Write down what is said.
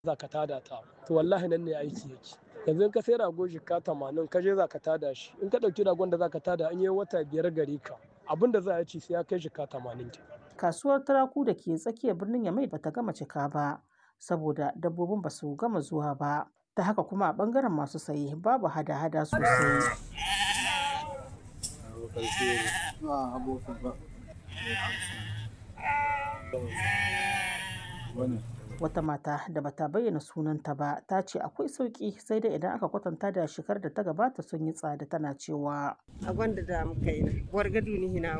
za ka tada ta to wallahi nan ne aiki yake yanzu in ka sai rago jika tamanin ka je za ka tada shi in ka ɗauki ragon da za ka tada an yi wata biyar gari ka abin da za a ci sai ya kai jika tamanin kasuwar turaku da ke tsakiyar birnin yamai bata gama cika ba saboda dabbobin ba su gama zuwa ba ta haka kuma a bangaren masu saye babu hada-hada sosai wata mata da bata bayyana sunanta ba ta ce akwai sauki sai dai idan aka kwatanta da shekar da ta gabata sun yi tsada tana cewa a gwanda da muka yi na wargadu ni hina